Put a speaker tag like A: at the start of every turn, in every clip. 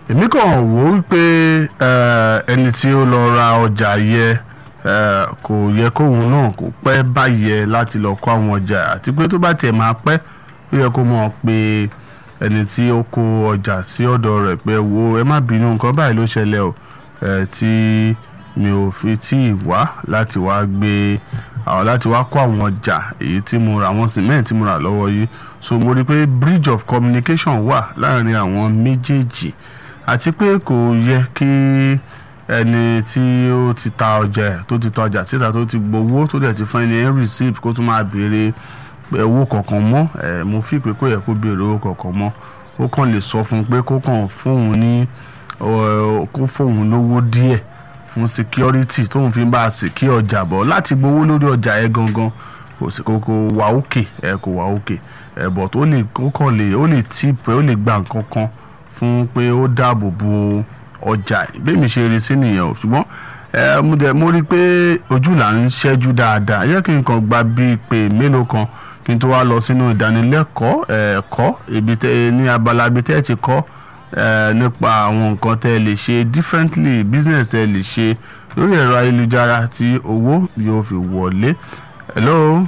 A: èmi kàn wò ó pé ẹni tí ó lọ ra ọjà yẹ eh, kò yẹ kóun náà kó pẹ́ báyẹ láti lọ kó àwọn ọjà àti pé tó bá tiẹ̀ máa pẹ́ ó yẹ kó mọ̀ pé ẹni tí ó kó ọjà sí ọ̀dọ̀ rẹ̀ pé wo ẹ má bínú nǹkan báyìí ló ṣẹlẹ̀ o eh, tí mi ò fi tí ì wá láti wá gbé àwọn láti wá kó àwọn ọjà èyí tí mo ra àwọn cement tí mo rà lọ́wọ́ yìí so mo rí i pé bridge of communication wà láàrin àwọn méjèèjì àti pé kò yẹ kí ẹni tí ó ti ta ọjà ẹ̀ tó ti ta ọjà síta tó ti gbowó tó dẹ̀ ti fún ẹni ẹ̀ receipt kó tún máa béèrè owó kọ̀ọ̀kan mọ́ ẹ̀ mo fi pé kó yẹ kó béèrè owó kọ̀ọ̀kan mọ́ ó kàn lè sọ fún un pé kó kàn fóun ní ọ, kó fóun lówó díẹ̀ fún security tóun fi ń bá a secure ọjà bọ̀ láti gbowó lórí ọjà ẹ̀ gangan kò sí kò kò wà òkè ẹ̀ kò wà òkè ẹ̀ bọ̀ tó lè kó kàn lè ó lè tip ó lè gba nǹkan kan fún pé ó dáàbò bo ọjà bẹ́ẹ̀mi ṣe rí sí nìyẹn o ṣùgbọ́n ẹ mo dẹ̀ mo rí i pé ojú là ń ṣẹ́jú dáadáa yẹ kí n kàn gba bíi pé mélòó kan kí n tó wá lọ sínú ìdánilẹ́kọ̀ọ́ ẹ̀kọ́ ibi tẹ́ ní abala ibi tẹ́ ti kọ́ ẹ nípa àwọn nǹkan tẹ́ lè ṣe differently business tẹ́ lè ṣe lórí ẹ̀rọ ayélujára tí owó yóò fi wọlé hello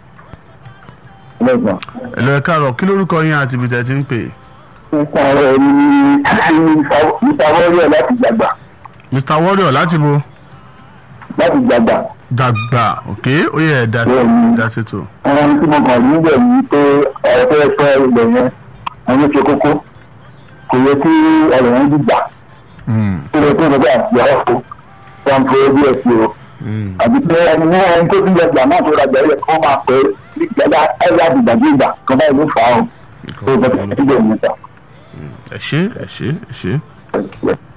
B: lọ́gbọ̀n.
A: hello ẹ káàárọ̀ kí lórúkọ yín àti ibi tẹ́ ti ń pè é.
B: nípa ọ̀rọ̀ ní ìfàwọ́rẹ́ láti gbàgbà
A: mr warrior láti bo
B: láti gbàgbà.
A: dàgbà ok ó yẹ ẹ dá
B: Bẹ́ẹ̀ni.
A: dá sí tó.
B: àwọn tí mo kàn rí bẹ̀ ní pé ọ̀rọ̀ fẹ́ fẹ́ ilẹ̀ yẹn àwọn ṣe kókó kò yẹ kí ọ̀rọ̀ yẹn dìgbà
A: Mm,
B: tó yẹ kí ọ̀rọ̀ bá àti ọ̀rọ̀ kó wọn fẹ́ bí ẹ̀ sí o.
A: mm.
B: àbí pé ẹni ní ẹni tó ti gbàgbà náà tó rajà yẹ kó máa pẹ́ gbàgbà ẹ̀yà àdìgbàdìgbà kan báyìí ló fà á o. tó bẹ̀ tó ti gbẹ̀ níta.
A: ẹ ṣé ẹ ṣé ẹ ṣé.